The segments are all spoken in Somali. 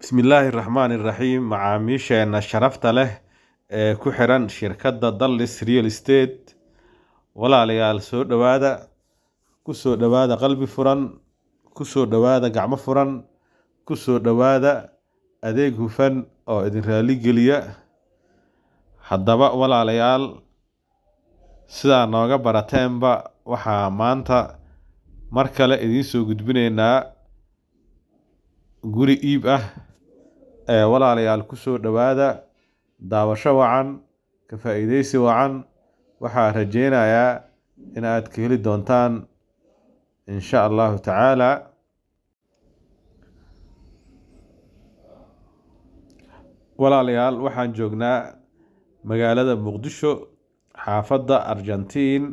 Bismillaahi Raxmaani Raxiim Macaamiisheena sharafta leh ee ku xiran shirkadda Dallis Real Estate walaalayaal soo dhowaada ku soo dhowaada qalbi furan ku soo dhowaada gacmo furan ku soo dhowaada adeeg hufan oo idin raali geliya haddaba walaalayaal sidaa nooga barateenba waxaa maanta mar kale idiin soo gudbinaynaa guri iib ah ee walaalayaal ku soo dhowaada daawasho wacan ka faa'iideysi wacan waxaa rajeynayaa in aad ka heli doontaan insha allahu tacaala walaalayaal waxaan joognaa magaalada muqdisho xaafadda argentiin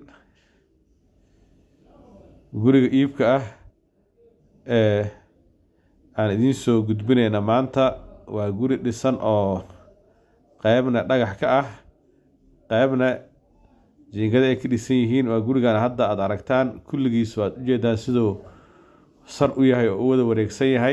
guriga iibka ah ee aan idiin soo gudbinayna maanta waa guri dhisan oo qeybna dhagax ka ah qeybna jiingada ay ka dhisan yihiin waa gurigan hadda aada aragtaan kulligiis waad ujeedaan siduu sar u yahay oo u wada wareegsan yahay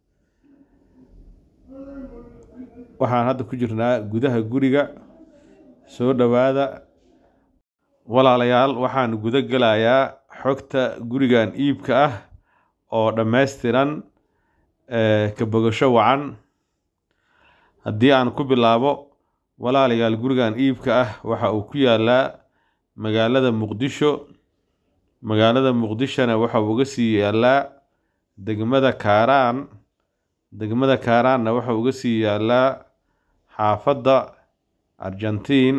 waxaan hadda ku jirnaa gudaha guriga soo dhowaada walaalayaal waxaan guda gelayaa xogta gurigan iibka ah oo dhammaystiran ka bogasho wacan haddii aan ku bilaabo walaalayaal gurigan iibka ah waxa uu ku yaalaa magaalada muqdisho magaalada muqdishona waxa uu uga sii yaalaa degmada kaaraan degmada kaaraanna waxa uga sii yaalaa xaafadda argentiin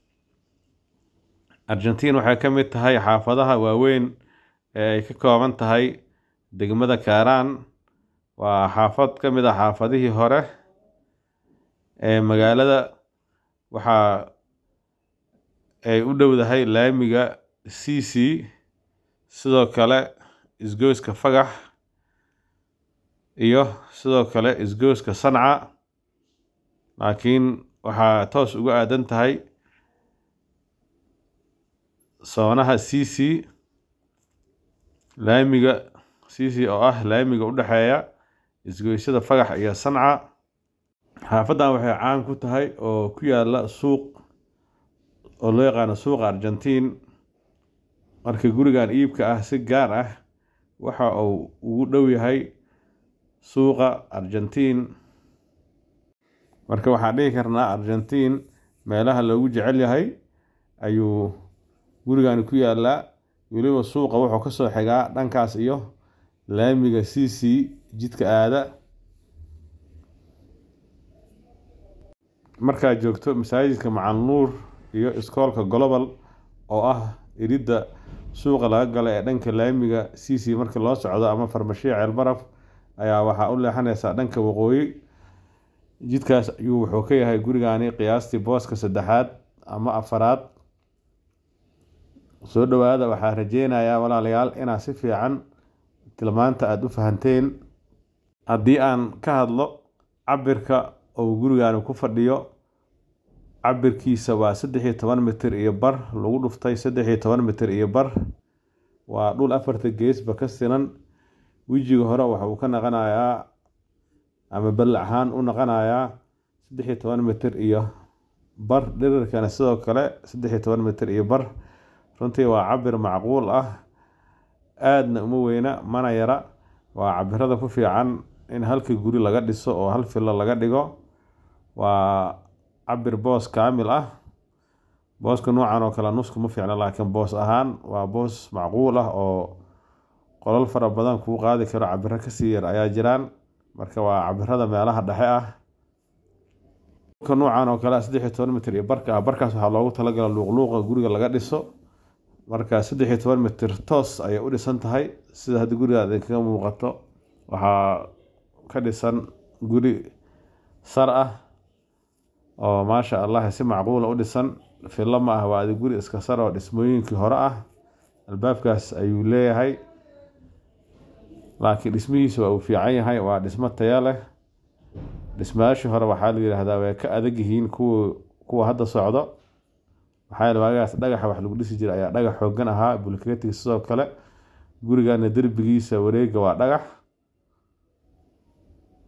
argentiin waxay ka mid tahay xaafadaha waaweyn ee ay ka kooban tahay degmada kaaraan waa xaafad ka mid ah xaafadihii hore ee magaalada waxaa ay u dhowdahay laamiga c c sidoo kale isgoyska fagax iyo sidoo kale isgoyska sanca laakiin waxaa toos uga aadan tahay soonaha c c laamiga c c oo ah laamiga u dhexeeya isgoysyada fagax iyo sanca xaafaddan waxay caan ku tahay oo ku yaala suuq oo loo yaqaano suuqa argentiin marka gurigan iibka ah si gaar ah waxa uu ugu dhow yahay suuqa argentiin marka waxaan dhihi karnaa argentiin meelaha loogu jecel yahay ayuu gurigani ku yaalaa weliba suuqa wuxuu kasoo xigaa dhankaas iyo laamiga c c jidka aada markaad joogto masaajidka macanuur iyo iskoolka global oo ah iridda suuqa laga gala ee dhanka laamiga c c marka loo socdo ama farmashiya ceelbaraf ayaa waxaa u leexaneysaa dhanka waqooyi jidkaas ayuu wuxuu ka yahay gurigani qiyaastii booska saddexaad ama afaraad soo dhowaada waxaa rajeynayaa walaalayaal inaad si fiican tilmaanta aada u fahanteen haddii aan ka hadlo cabirka ou gurigani ku fadhiyo cabirkiisa waa saddex iyo toban mitir iyo bar lagu dhuftay saddex iyo toban mitir iyo bar waa dhul afarta geesba ka sinan wejiga hore waxa uu ka naqanayaa ama bal ahaan u naqanayaa saddex iyo toban mitir iyo bar dhirirkana sidoo kale saddex iyo toban mitir iyo bar runtii waa cabir macquul ah aadna uma weyna mana yara waa cabirada ku fiican in halka guri laga dhiso oo hal filo laga dhigo waa cabir boos kaamil ah booska noocan oo kale nusku ma fiicna laakiin boos ahaan waa boos macquul ah oo qolal fara badan kuu qaadi karo cabiro kasii yar ayaa jiraan marka waa cabirada meelaha dhexe ah noocan oo kale saddex iyo toban mitir iyo barka ah barkaas waxaa loogu talagala luuqluuqa guriga laga dhiso marka saddex iyo toban mitir toos ayay u dhisan tahay sida hadda guriga idinkaga muuqato waxaa ka dhisan guri sar ah oo maasha allah si macquula u dhisan fillo ma ah waa adi guri iska sar oo dhismooyinkii hore ah albaabkaas ayuu leeyahay laakiin dhismihiisa waa uu fiican yahay waa dhismo taya leh dhismayaashii hore waxaa la yidhaahdaa way ka adag yihiin kuwa kuwa hadda socdo maxaa yeele waagaas dhagaxa wax lagu dhisi jiray ayaa dhagax xoogan ahaa bulkeetiga sidoo kale gurigana derbigiisa wareega waa dhagax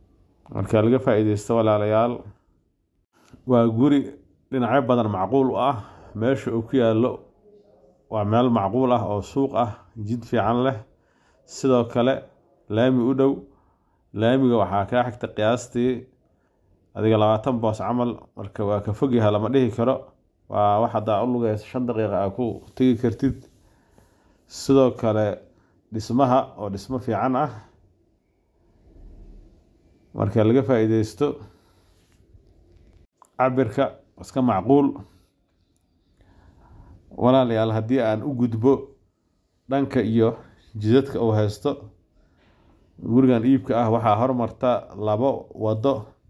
marka laga faa-iideysto walaalayaal waa guri dhinacyo badan macquul u ah meesha uu ku yaallo waa meel macquul ah oo suuq ah jid fiican leh sidoo kale laami u dhow laamiga waxaa kaa xigta qiyaastii adiga labaatan boos camal marka waa ka fogyaha lama dhihi karo waa wax haddaa u lugeysa shan daqiiqa aa ku tegi kartid sidoo kale dhismaha oo dhismo fiican ah marka laga faa-iideysto cabirka iska macquul walaalayaal haddii aan u gudbo dhanka iyo jidadka uu haysto gurigan iibka ah waxaa hormarta labo wado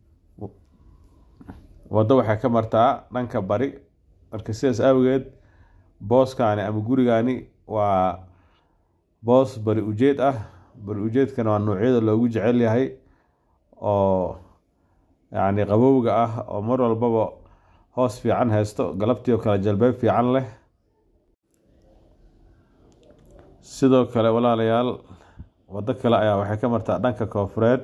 waddo waxay ka martaa dhanka bari marka sidaas awgeed booskaani ama gurigaani waa boos bari ujeed ah bari ujeedkana waa noocyada loogu jecel yahay oo yacni qabowga ah oo mar walbaba hoos fiican haysto galabtii oo kale jalbeeb fiican leh sidoo kale walaalayaal waddo kale ayaa waxay ka martaa dhanka koofureed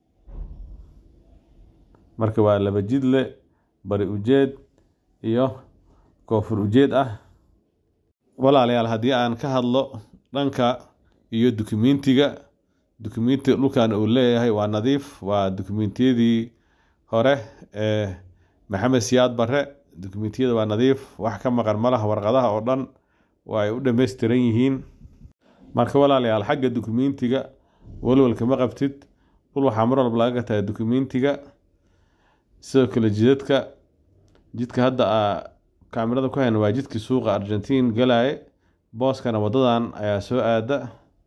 marka waa laba jidle bari ujeed iyo koofur ujeed ah walaalayaal haddii aan ka hadlo dhanka iyo dukumentiga dukumentiga dhulkan uu leeyahay waa nadiif waa dukumentiyadii hore ee maxamed siyaad bare dukumentiyada waa nadiif wax ka maqan malaha warqadaha oo dhan waa ay u dhammaystiran yihiin marka walaalayaal xagga dukumentiga walwalka ma qabtid dhul waxaa mar walba laga gataa dukumentiga sidoo kale jidadka jidka hadda a kaamirada ku hayna waa jidkii suuqa argentiin galaaye booskana wadadan ayaa soo aada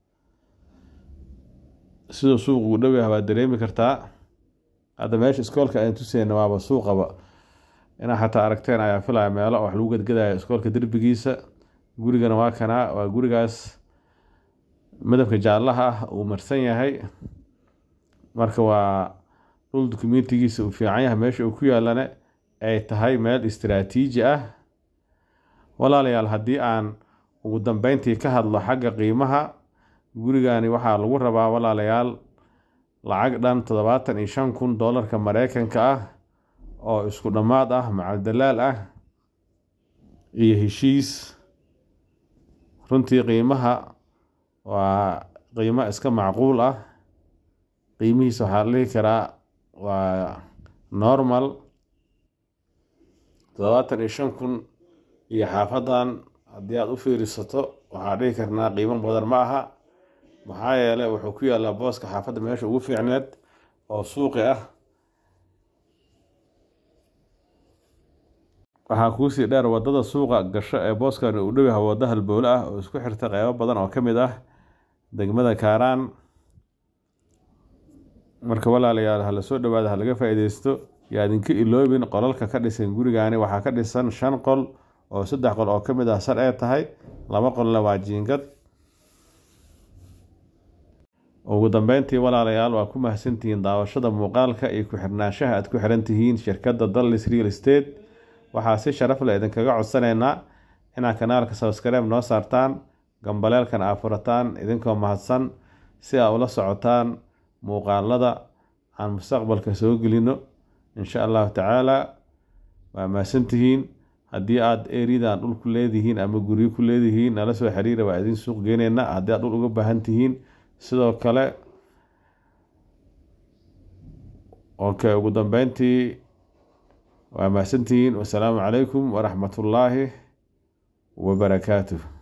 siduu suuq ugu dhow yahay waad dareemi kartaa hadda meesha iskoolka aan tuseyna waaba suuqaba inaa xataa aragteen ayaa filaya meelo wax lagu gadgadaya iskoolka derbigiisa gurigana waa kanaa waa gurigaas midabka jaallaha ah uu marsan yahay marka waa dhul dukumentigiisa uu fiican yahay meesha uu ku yaalana ay tahay meel istiraatiiji ah walaalayaal haddii aan ugu dambeyntii ka hadlo xagga qiimaha gurigani waxaa lagu rabaa walaalayaal lacag dhan toddobaatan iyo shan kun doolarka mareykanka ah oo isku dhammaad ah macaldalaal ah iyo heshiis runtii qiimaha waa qiimo iska macquul ah qiimihiisa waxaa la dhihi karaa waa normal toddobaatan iyo shan kun iyo xaafadan haddii aada u fiirisato waxaa dhihi karnaa qiimo badan ma aha maxaa yeelay wuxuu ku yaalaa booska xaafadda meesha ugu fiicneed oo suuqi ah waxaa kuusii dheer wadada suuqa gasho ee booskani uu dhow yahay waddo halbowle ah oo isku xirta qeybo badan oo ka mid ah degmada kaaraan marka walaalayaal hala soo dhawaada ha laga faa-iideysto yaa idinka iloobin qolalka ka dhisan gurigaani waxaa ka dhisan shan qol oo saddex qol oo ka mid ah sar ee tahay laba qolna waa jiingad ugu dambeyntii walaalayaal waa ku mahadsantihiin daawashada muuqaalka iyo ku-xirnaanshaha aad ku xiran tihiin shirkadda dallis real estate waxaa si sharaf leh idinkaga codsanaynaa inaad kanaalka sabskreib noo saartaan gambaleelkan aa furataan idinkoo mahadsan si aa ula socotaan muuqaalada aan mustaqbalka soo gelino insha allahu tacaala waa mahadsantihiin haddii aada eridan dhul ku leedihiin ama guryo ku leedihiin nala soo xiriira waa idin suuq geyneyna haddii aad dhul uga baahan tihiin sidoo kale okay ugu dambeyntii waa mahadsantihiin wasalaamu calaykum waraxmatullaahi wabarakaatuh